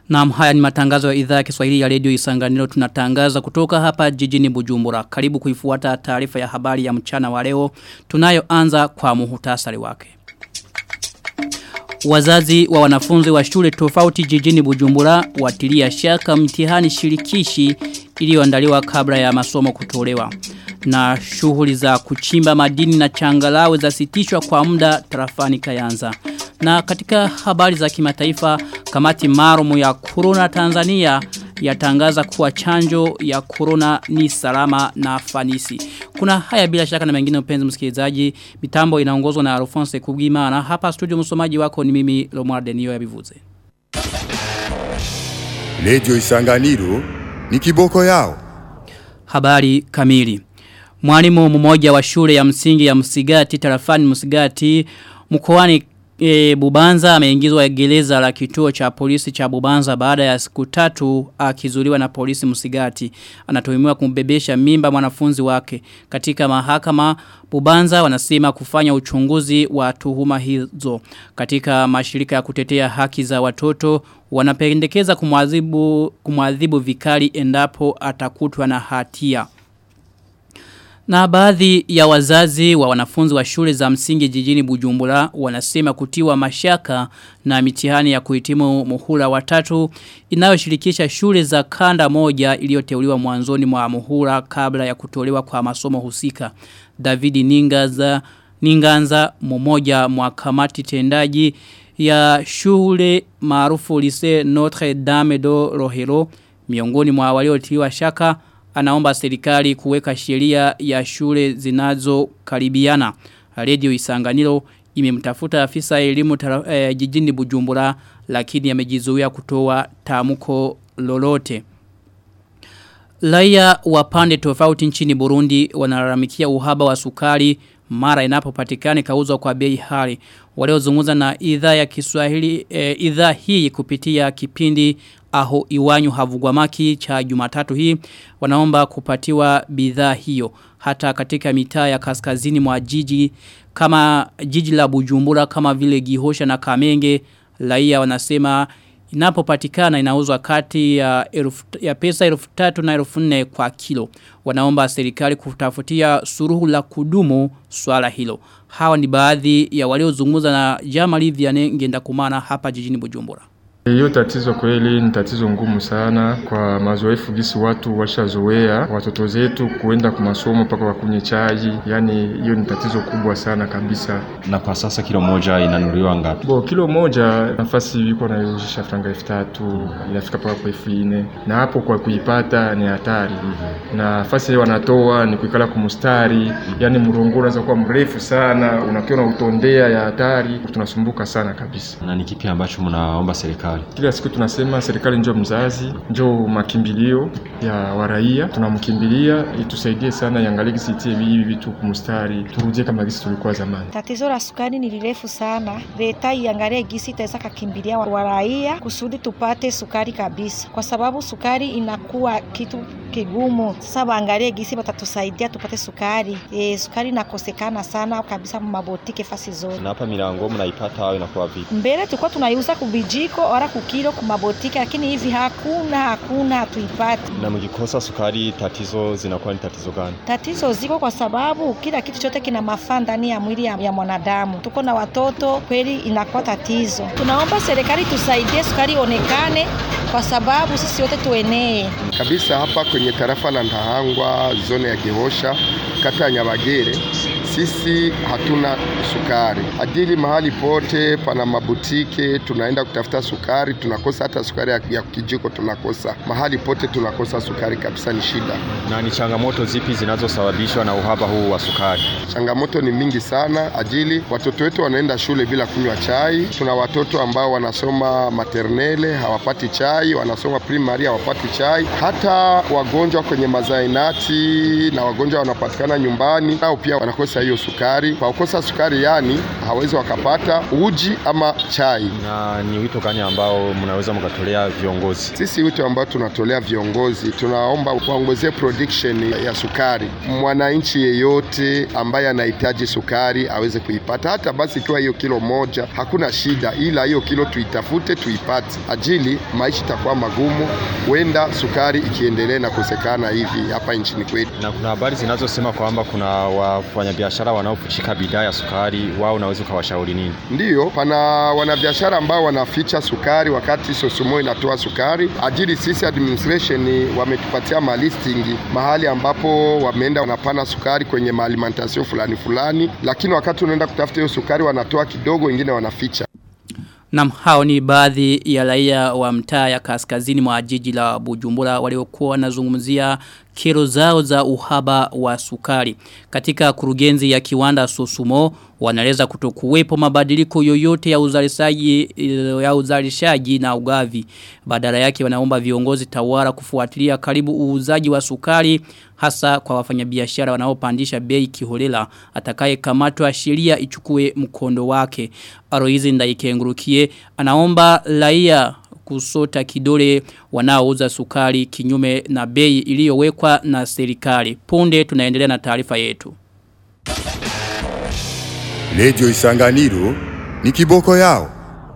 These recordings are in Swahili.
Naam haya ni matangazo ya idhaa ya Kiswahili ya Radio Isanganiro tunatangaza kutoka hapa jijini Bujumbura. Karibu kuifuata taarifa ya habari ya mchana wa leo. Tunayoanza kwa muhutasari wake. Wazazi wa wanafunzi wa shule tofauti jijini Bujumbura watilia shaka mtihani shirikishi iliyoandaliwa kabla ya masomo kutolewa. Na shughuli za kuchimba madini na changalawe zasitishwa kwa muda tarafani Kayanza. Na katika habari za kimataifa kamati marumu ya corona Tanzania yatangaza kuwa chanjo ya corona ni salama na fanisi. Kuna haya bila shaka na mengine mpenzi msikilizaji. Mitambo inaongozwa na Alphonse Kugima na hapa studio msomaji wako ni mimi Lomar Denio ya Bivuze. Radio Isanganiro ni kiboko yao. Habari kamili. Mwalimu mmoja wa shule ya msingi ya Msigati tarafani Msigati mkoani e, Bubanza ameingizwa gereza la kituo cha polisi cha Bubanza baada ya siku tatu akizuliwa na polisi Msigati. Anatuhumiwa kumbebesha mimba mwanafunzi wake. Katika mahakama Bubanza wanasema kufanya uchunguzi wa tuhuma hizo. Katika mashirika ya kutetea haki za watoto wanapendekeza kumwadhibu kumwadhibu vikali endapo atakutwa na hatia. Na baadhi ya wazazi wa wanafunzi wa shule za msingi jijini Bujumbura wanasema kutiwa mashaka na mitihani ya kuhitimu muhula watatu inayoshirikisha shule za kanda moja iliyoteuliwa mwanzoni mwa muhula kabla ya kutolewa kwa masomo husika. David Ningaza Ninganza mmoja mwa kamati tendaji ya shule maarufu Lycée Notre Dame de Rohero miongoni mwa waliotiwa shaka anaomba serikali kuweka sheria ya shule zinazo karibiana. Radio Isanganiro imemtafuta afisa elimu eh, jijini Bujumbura lakini amejizuia kutoa tamko lolote. Laia wa pande tofauti nchini Burundi wanalalamikia uhaba wa sukari mara inapopatikana kauzwa kwa bei hali. Waliozungumza na idhaa ya Kiswahili e, idhaa hii kupitia kipindi aho iwanyu havugwamaki cha Jumatatu hii wanaomba kupatiwa bidhaa hiyo hata katika mitaa ya kaskazini mwa jiji kama jiji la Bujumbura kama vile Gihosha na Kamenge raia wanasema inapopatikana inauzwa kati ya, elfu, ya pesa elfu tatu na elfu nne kwa kilo. Wanaomba serikali kutafutia suruhu la kudumu swala hilo. Hawa ni baadhi ya waliozungumza na Jamali Vianney ngenda kumana hapa jijini Bujumbura. Hiyo tatizo kweli ni tatizo ngumu sana kwa mazoefu gisi watu washazoea watoto zetu kuenda kwa masomo mpaka wakunye chai. Yani hiyo ni tatizo kubwa sana kabisa. Na kwa sasa kilo moja inanunuliwa ngapi? Bo, kilo moja nafasi iko nauzisha franga elfu tatu inafika mpaka kwa elfu nne na hapo kwa kuipata ni hatari. mm -hmm. Na nafasi wanatoa ni kuikala kumustari. mm -hmm. Yani mrongo unaweza kuwa mrefu sana, unakiwa na utondea ya hatari, tunasumbuka sana kabisa. Na ni kipi ambacho mnaomba serikali? Kila siku tunasema serikali ndio mzazi, ndio makimbilio ya waraia. Tunamkimbilia itusaidie sana, iangalie gisi itie hivi vitu kumstari, turudie kama gisi tulikuwa zamani. Tatizo la sukari ni lirefu sana, leta iangalie gisi itaweza kakimbilia waraia kusudi tupate sukari kabisa, kwa sababu sukari inakuwa kitu kigumu. Sasa waangalie gisi watatusaidia tupate sukari. E, sukari inakosekana sana kabisa mabotike fasi zote. Na hapa milango mnaipata au inakuwa vipi? Mbele tulikuwa tunaiuza kubijiko ora kukilo kumabotike, lakini hivi hakuna hakuna, hatuipati. Na mkikosa sukari, tatizo zinakuwa ni tatizo gani? Tatizo ziko kwa sababu kila kitu chote kina mafaa ndani ya mwili ya, ya mwanadamu. Tuko na watoto, kweli inakuwa tatizo. Tunaomba serikali tusaidie, sukari onekane kwa sababu sisi wote tuenee kabisa hapa kwenye tarafa la Ndahangwa, zone ya Gihosha, kata ya Nyabagere. Sisi hatuna sukari ajili, mahali pote pana mabutike, tunaenda kutafuta sukari tunakosa, hata sukari ya, ya kijiko tunakosa, mahali pote tunakosa sukari kabisa, ni shida. Na ni changamoto zipi zinazosababishwa na uhaba huu wa sukari? Changamoto ni mingi sana, ajili watoto wetu wanaenda shule bila kunywa chai. Tuna watoto ambao wanasoma maternele hawapati chai, wanasoma primary hawapati chai, hata wagonjwa kwenye mazainati na wagonjwa wanapatikana nyumbani nao pia wanakosa hiyo hiyo sukari. Kwa kukosa sukari, yani hawezi wakapata uji ama chai. Na ni wito gani ambao mnaweza mkatolea viongozi? Sisi wito ambao tunatolea viongozi, tunaomba waongezee production ya sukari. Mwananchi yeyote ambaye anahitaji sukari aweze kuipata, hata basi ikiwa hiyo kilo moja, hakuna shida, ila hiyo kilo tuitafute, tuipate, ajili maisha itakuwa magumu, huenda sukari ikiendelea na kukosekana hivi hapa nchini kwetu. Na kuna habari zinazosema kwamba kuna wafanyabiashara wanaoshika bidhaa ya sukari, wao unaweza ukawashauri nini? Ndiyo, pana wanabiashara ambao wanaficha sukari wakati Sosumo inatoa sukari. Ajili sisi administration wametupatia malisting mahali ambapo wameenda wanapana sukari kwenye maalimentation fulani fulani, lakini wakati unaenda kutafuta hiyo sukari wanatoa kidogo, wengine wanaficha. Nam hao ni baadhi ya raia wa mtaa ya kaskazini mwa jiji la Bujumbura waliokuwa wanazungumzia kero zao za uhaba wa sukari. Katika kurugenzi ya kiwanda Sosumo wanaeleza kutokuwepo mabadiliko yoyote ya uzalishaji ya uzalishaji na ugavi. Badala yake wanaomba viongozi tawara kufuatilia karibu uuzaji wa sukari hasa kwa wafanyabiashara wanaopandisha bei kiholela atakaye kamatwa sheria ichukue mkondo wake. Aroizi ndaikengurukie anaomba raia kusota kidole wanaouza sukari kinyume na bei iliyowekwa na serikali. Punde tunaendelea na taarifa yetu. Radio Isanganiro ni kiboko yao.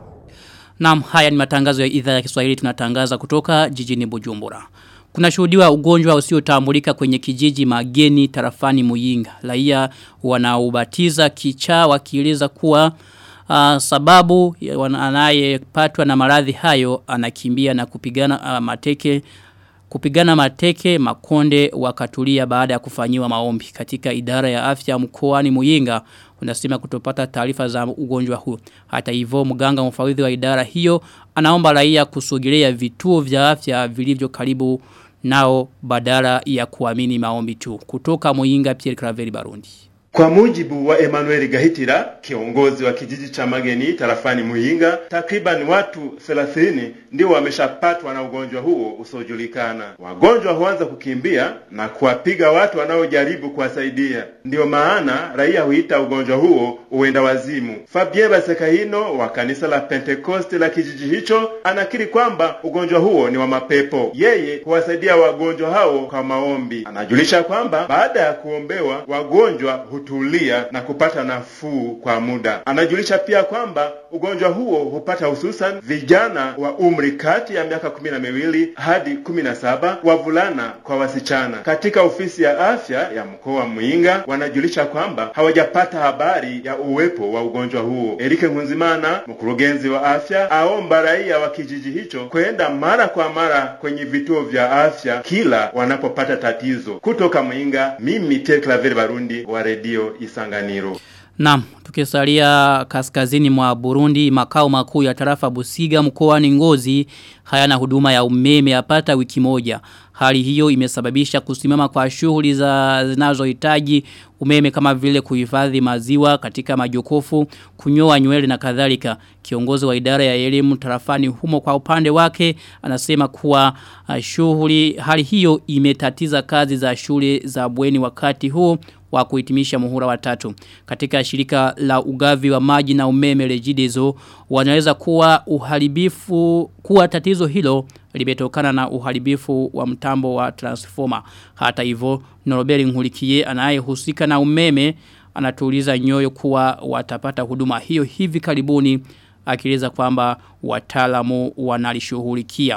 Naam, haya ni matangazo ya idhaa ya Kiswahili tunatangaza kutoka jijini Bujumbura. Kuna shuhudiwa ugonjwa usiotambulika kwenye kijiji mageni tarafani Muyinga. Raia wanaubatiza kichaa wakieleza kuwa uh, sababu anayepatwa na maradhi hayo anakimbia na kupigana uh, mateke kupigana mateke makonde wakatulia baada ya kufanyiwa maombi katika idara ya afya mkoani Muyinga unasema kutopata taarifa za ugonjwa huu hata hivyo mganga mfawidhi wa idara hiyo anaomba raia kusogelea vituo vya afya vilivyo karibu nao badala ya kuamini maombi tu kutoka Muyinga Pierre Claver Barundi Kwa mujibu wa Emmanuel Gahitira, kiongozi wa kijiji cha Mageni tarafani Muhinga, takriban watu 30 ndio wameshapatwa na ugonjwa huo usiojulikana. Wagonjwa huanza kukimbia na kuwapiga watu wanaojaribu kuwasaidia. Ndiyo maana raia huita ugonjwa huo uenda wazimu. Fabien Basekahino wa kanisa la Pentekoste la kijiji hicho anakiri kwamba ugonjwa huo ni wa mapepo. Yeye huwasaidia wagonjwa hao kwa maombi. Anajulisha kwamba baada ya kuombewa wagonjwa hutulia na kupata nafuu kwa muda. Anajulisha pia kwamba ugonjwa huo hupata hususan vijana wa umri kati ya miaka kumi na miwili hadi kumi na saba wavulana kwa wasichana. Katika ofisi ya afya ya mkoa wa Muyinga wanajulisha kwamba hawajapata habari ya uwepo wa ugonjwa huo. Erike Nkunzimana, mkurugenzi wa afya, aomba raia wa kijiji hicho kwenda mara kwa mara kwenye vituo vya afya kila wanapopata tatizo. Kutoka Muyinga, mimi Ted Claver Barundi wa redio Isanganiro. Naam, tukisalia kaskazini mwa Burundi, makao makuu ya tarafa Busiga mkoani Ngozi hayana huduma ya umeme yapata wiki moja. Hali hiyo imesababisha kusimama kwa shughuli za zinazohitaji umeme kama vile kuhifadhi maziwa katika majokofu, kunyoa nywele na kadhalika. Kiongozi wa idara ya elimu tarafani humo kwa upande wake anasema kuwa uh, shughuli hali hiyo imetatiza kazi za shule za bweni wakati huu wa kuhitimisha muhula wa tatu. Katika shirika la ugavi wa maji na umeme rejidezo wanaweza kuwa uharibifu kuwa tatizo hilo limetokana na uharibifu wa mtambo wa transformer. Hata hivyo Noroberi Nkulikie anayehusika na umeme anatuliza nyoyo kuwa watapata huduma hiyo hivi karibuni akieleza kwamba wataalamu wanalishughulikia.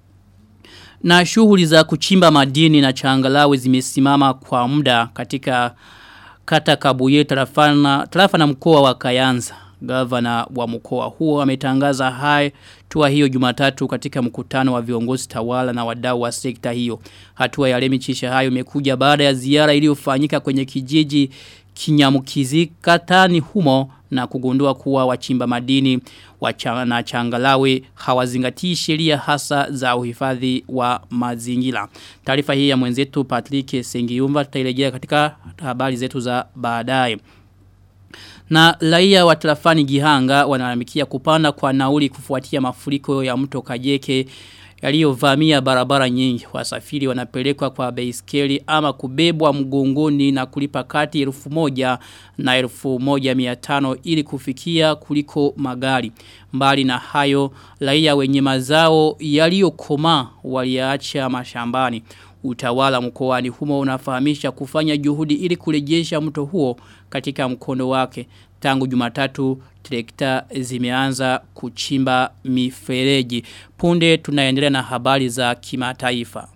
Na shughuli za kuchimba madini na changalawe zimesimama kwa muda katika kata kabuye tarafana, tarafa na mkoa wa Kayanza. Gavana wa mkoa huo ametangaza hai hatua hiyo Jumatatu katika mkutano wa viongozi tawala na wadau wa sekta hiyo. Hatua ya Lemi Chisha hayo imekuja baada ya ziara iliyofanyika kwenye kijiji Kinyamukizi katani humo na kugundua kuwa wachimba madini wachana na changalawe hawazingatii sheria hasa za uhifadhi wa mazingira. Taarifa hii ya mwenzetu Patrick Sengiyumba tutairejea katika habari zetu za baadaye. Na raia wa tarafani Gihanga wanalalamikia kupanda kwa nauli kufuatia mafuriko ya mto Kajeke yaliyovamia barabara nyingi. Wasafiri wanapelekwa kwa baiskeli ama kubebwa mgongoni na kulipa kati elfu moja na elfu moja miatano ili kufikia kuliko magari. Mbali na hayo, raia wenye mazao yaliyokoma waliacha mashambani. Utawala mkoani humo unafahamisha kufanya juhudi ili kurejesha mto huo katika mkondo wake. Tangu jumatatu trekta zimeanza kuchimba mifereji. Punde tunaendelea na habari za kimataifa.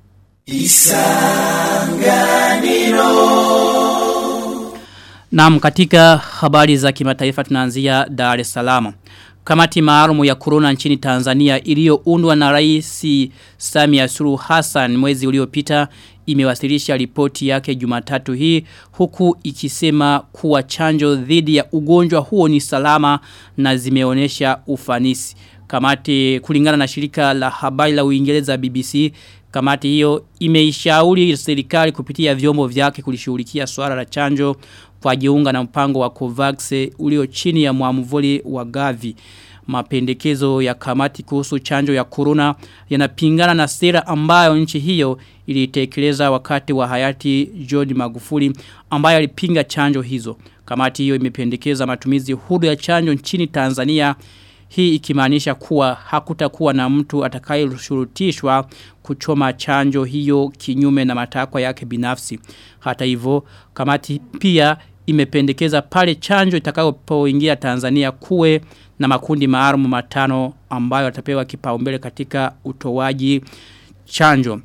Naam katika habari za kimataifa tunaanzia Dar es Salaam. Kamati maalumu ya corona nchini Tanzania iliyoundwa na Rais Samia Suluhu Hassan mwezi uliopita imewasilisha ripoti yake Jumatatu hii huku ikisema kuwa chanjo dhidi ya ugonjwa huo ni salama na zimeonyesha ufanisi. Kamati kulingana na shirika la habari la Uingereza BBC Kamati hiyo imeishauri serikali kupitia vyombo vyake kulishughulikia swala la chanjo kwa jiunga na mpango wa Covax ulio chini ya mwamvuli wa Gavi. Mapendekezo ya kamati kuhusu chanjo ya corona yanapingana na sera ambayo nchi hiyo ilitekeleza wakati wa hayati John Magufuli ambayo alipinga chanjo hizo. Kamati hiyo imependekeza matumizi huru ya chanjo nchini Tanzania hii ikimaanisha kuwa hakutakuwa na mtu atakayeshurutishwa kuchoma chanjo hiyo kinyume na matakwa yake binafsi. Hata hivyo, kamati pia imependekeza pale chanjo itakayopoingia Tanzania kuwe na makundi maalum matano ambayo atapewa kipaumbele katika utoaji chanjo.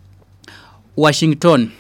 Washington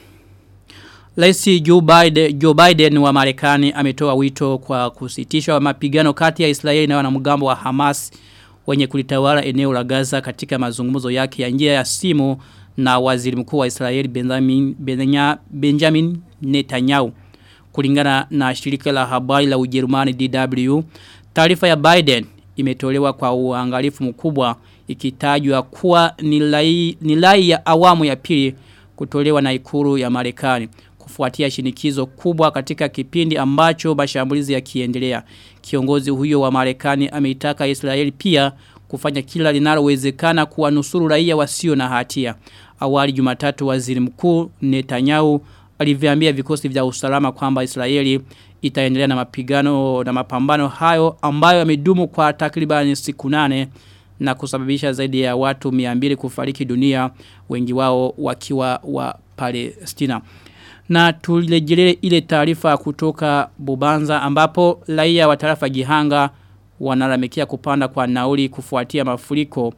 Rais Joe Biden, Joe Biden wa Marekani ametoa wito kwa kusitishwa mapigano kati ya Israeli na wanamgambo wa Hamas wenye kulitawala eneo la Gaza katika mazungumzo yake ya njia ya simu na waziri mkuu wa Israeli Benjamin, Benjamin, Benjamin Netanyahu. Kulingana na shirika la habari la Ujerumani DW, taarifa ya Biden imetolewa kwa uangalifu mkubwa ikitajwa kuwa ni lai, ni lai ya awamu ya pili kutolewa na ikuru ya Marekani kufuatia shinikizo kubwa katika kipindi ambacho mashambulizi yakiendelea. Kiongozi huyo wa Marekani ameitaka Israeli pia kufanya kila linalowezekana kuwanusuru raia wasio na hatia. Awali Jumatatu waziri mkuu Netanyahu aliviambia vikosi vya usalama kwamba Israeli itaendelea na mapigano na mapambano hayo ambayo yamedumu kwa takribani siku nane na kusababisha zaidi ya watu 200 kufariki dunia wengi wao wakiwa wa Palestina. Na tulirejelee ile taarifa kutoka Bubanza ambapo raia wa tarafa Gihanga wanalamikia kupanda kwa nauli kufuatia mafuriko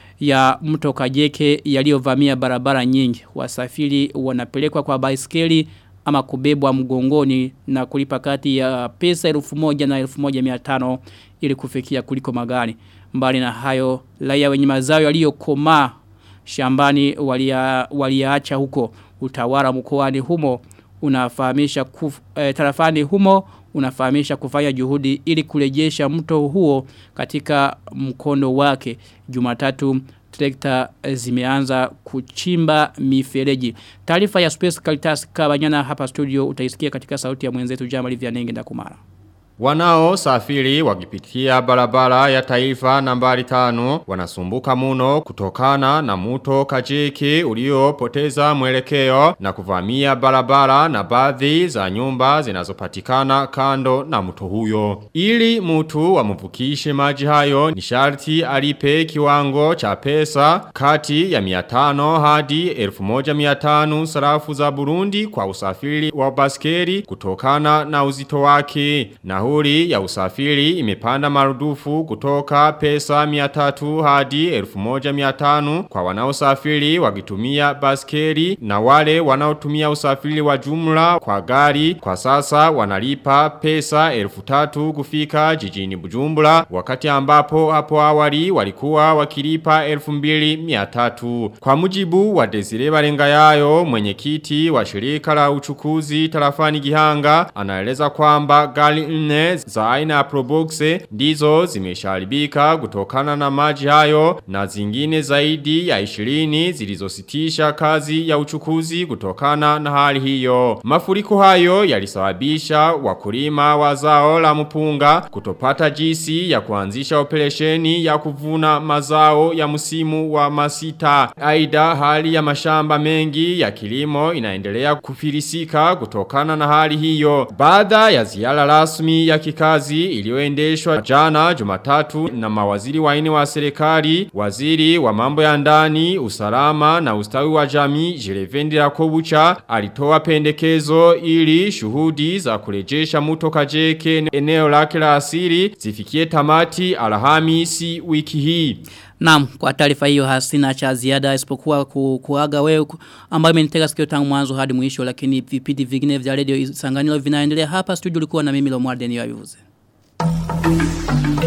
ya mto Kajeke yaliyovamia barabara nyingi. Wasafiri wanapelekwa kwa baiskeli ama kubebwa mgongoni na kulipa kati ya pesa elfu moja na elfu moja miatano ili kufikia kuliko magari. Mbali na hayo, raia wenye mazao yaliyokomaa shambani walia, waliacha huko utawala mkoani humo unafahamisha kuf, eh, tarafani humo unafahamisha kufanya juhudi ili kurejesha mto huo katika mkondo wake Jumatatu trekta zimeanza kuchimba mifereji. Taarifa ya Space Caritas Kabanyana hapa studio utaisikia katika sauti ya mwenzetu Jamali Vyanenge Ndakumara. Wanao safiri wakipitia barabara ya taifa nambari tano wanasumbuka muno kutokana na muto kajiki uliopoteza mwelekeo na kuvamia barabara na baadhi za nyumba zinazopatikana kando na mto huyo. Ili mtu wamvukishe maji hayo ni sharti alipe kiwango cha pesa kati ya 500 hadi 1500 sarafu za Burundi kwa usafiri wa baskeri kutokana na uzito wake. Na nauli ya usafiri imepanda marudufu kutoka pesa 300 hadi 1500 kwa wanaosafiri wakitumia baskeli na wale wanaotumia usafiri wa jumla kwa gari kwa sasa wanalipa pesa 1300 kufika jijini Bujumbura wakati ambapo hapo awali walikuwa wakilipa 2300 kwa mujibu wa Desire Barengayayo mwenyekiti wa shirika la uchukuzi tarafani Gihanga anaeleza kwamba gari nne nne za aina ya Probox ndizo zimesharibika kutokana na maji hayo na zingine zaidi ya 20 zilizositisha kazi ya uchukuzi kutokana na hali hiyo. Mafuriko hayo yalisababisha wakulima wa zao la mpunga kutopata jinsi ya kuanzisha operesheni ya kuvuna mazao ya msimu wa masita. Aida hali ya mashamba mengi ya kilimo inaendelea kufilisika kutokana na hali hiyo. Baada ya ziara rasmi ya kikazi iliyoendeshwa jana Jumatatu na mawaziri waine wa serikali, waziri wa mambo ya ndani, usalama na ustawi wa jamii Jirevendi Rakobucha alitoa pendekezo ili shuhudi za kurejesha muto kajeke eneo lake la asili zifikie tamati alhamisi wiki hii. Naam, kwa taarifa hiyo hasina cha ziada isipokuwa ku, kuaga wewe ambayo imenitega sikio tangu mwanzo hadi mwisho lakini vipindi vingine vya radio Isanganiro vinaendelea hapa studio ulikuwa na mimi Lomwarden Yavuze.